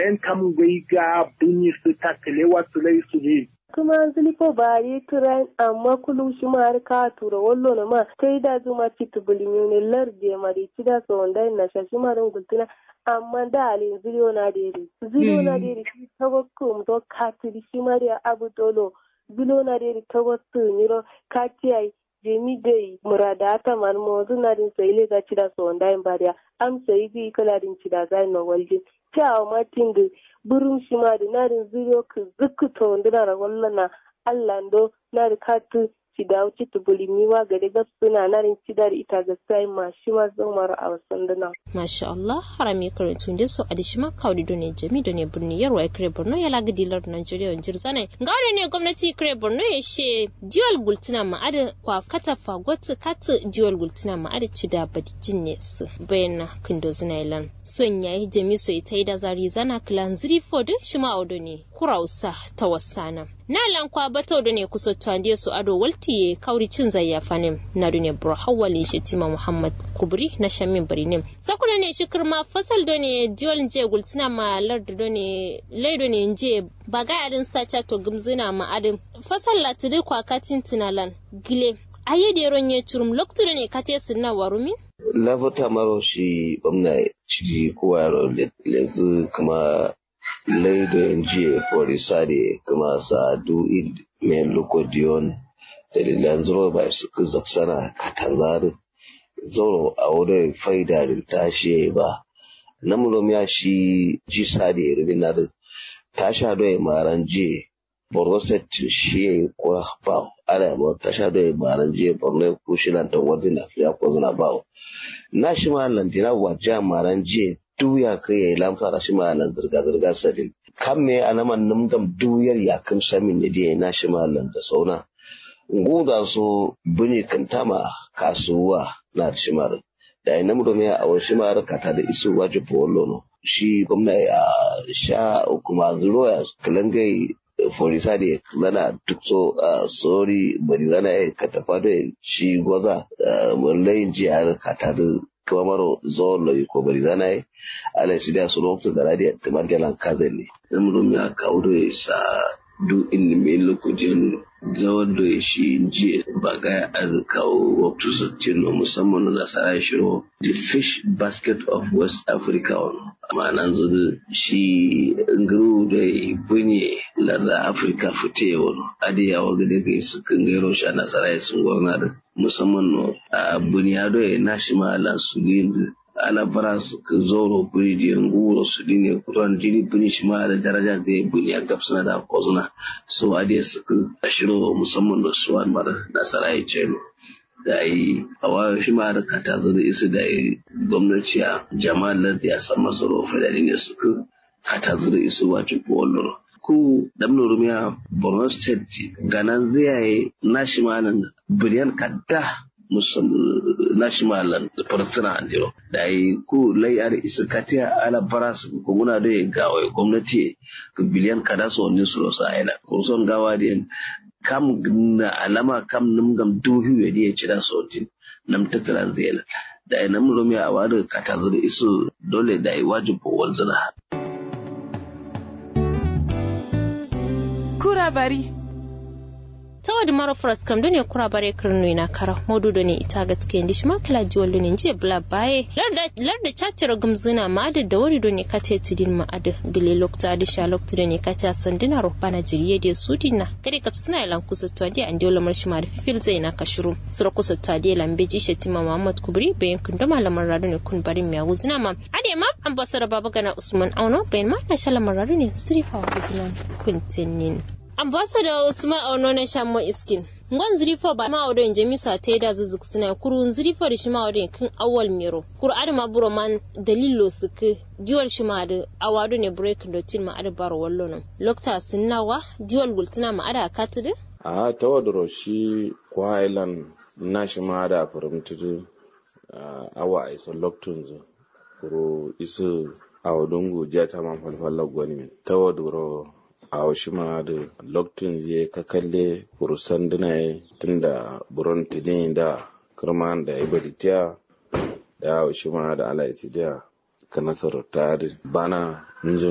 yan kam gai ga bunyi su ta kalewa su lai su ne kuma zilifo ba yi turan amma kulum shi ma har ka tura wallo na ma kai da zuma ci tubulimi ne larde mari ci da so wanda na shashi ma ran gultuna amma da alin ziliyo na dere ziliyo na dere shi tawakkum to katiri shi ma da abu dolo ziliyo na dere tawakkum niro katiyai jemi dai murada ta man mo zuna din sai le ga ci da so wanda in bariya am sai bi kala din ci da zai no waljin cewa matin da burin shi ma da narin zuriyo ka zukuta wanda na rawar na Allah ndo na da katu ci da wuce ta bulimiwa ga da suna narin ci da ita ga sai ma shi ma zan mara a wasan dana. Masha Allah harami karantun da so a da shi ma kawai da ne jami da ne birni yarwa ya kare Borno ya laga dilar Najeriya wanjir zanai. Ga wani ne gwamnati kare Borno ya she diwal gultuna ma'ada kwa kata fagot kata diwal gultuna ma'ada ci da badijin ne su bayan kindo zinailan. Son ya yi jami so ita yi da zari zana kilan ziri fodin shi ma audo ne kurausa ta wasana. Na lankwa bata da ne kusa tuwandiya su ado walti kauri cin zayyafa ne na duniya bro hawali shi tima Muhammad Kubri na shamin birnin. Sakuna ne shi kirma fasal da ne diwal je gultina ma lardu da ne laido ne je baga adin stacha to gumzina ma adin. Fasal latiri kwa katin tinalan gile. Aye da yaron ya curum loktu da ne kate sunna warumin? Lafata maro shi gwamna ciki kowa yaro lezu kuma laido jiya forisade kuma sa du id men lokodion dalilan zuro ba su ku zaksana katanzari zoro a wurin faida da tashi ba namulom ya shi ji sade irin na da tasha doye maran je borno set shi ko ba ala mo tasha doye maran je borno ku shi lan tan wadin afiya ko zuna ba na shi ma lan dina waja maran je duya kai ya lamfara shi ma lan zirga zirga sadin kan me anaman numdam duyar ya kam samin ne da na shi ma lan da sauna nguda so bini kantama kasuwa na shimar da ina mu domin a wasu shimar kata da isu waje polo no shi gwamna a sha kuma zuwa kalangai forisa da zana duk so sori bari zana ya katafa da shi gwaza layin jihar kata da kuma maro zuwa loyi ko bari zana ya ala shi da su lokacin gara da timar galan kazan ne. Ina mu domin a kawo da sa du inni mai lokacin zawar da shi jiya ba ga an kawo waktu sattin musamman na nasara shiro the fish basket of west africa ma'ana zuwa shi nguru da bunye larda afirka fite wani adiyawa ga daga su kan gairo shi a nasara sun gwamna da musamman a buniyado ya nashi ma'ala su ana bara su ka zoro buri da yangu su dine kuran jini buni shi ma da daraja da ya buni a gabsuna da kozuna so a da su ka ashiro musamman da su an mara nasara ya ce da yi a wayo shi ma da kata zo da isu da gwamnati a jama'ar da ya san masa rofa da ne su ka kata zo da isu wacin kowallon ku damno rumiya borno state ganan zai nashi ma nan biliyan kadda national farsuna andiro da yi ku lai ar isa katiya ala baras ko muna da gawa gwamnati ka biliyan kada so ni su sa ina ko son gawa da kam na alama kam num gam duhi we da ci da so tin nam takalan zela da ina mun romi a wada kata da isu dole da yi wajibu walzuna kura bari tawadi maro fras kam done kura bare kirno ina kara modu done ita ga tike ndi shima kala jiwal done je bla baye larda larda chatira gumzina ma da da wari done kate tidin ma ada gile lokta da sha lokta done kate sandina ro bana jiriye de sudina kare kapsina ilan kusa to andi andi wala mar shima da fifil zai na kashuru sura kusa to andi lambe ji shetima muhammad kubri bayan kun da malaman rado ne kun barin miya wuzina ma ade ma ambassador baba gana usman auno bayan ma na shalamar rado ne sirifa wa wuzina kuntinin ambassador usman auno na shammo iskin ngon zirifo ba ma wadon jami sa ta da zuzuk suna kurun zirifo da shi ma wadon kin awal mero kur ad ma buro man dalilo suke diwal shi ma da awado ne break do tin ma ad baro wallo no lokta sunnawa diwal gultuna ma ada katide a tawadro shi kwa island na shi ma da faramtudu awa a isa loktun zu kuro isu awadungu jata man falfalla gwani tawadro a wasu ma da lokacin zai ka kalle burusan dina tun da buron tidin da kirman da ya bari tiya da wasu ma da ala isi da ka nasarar ta bana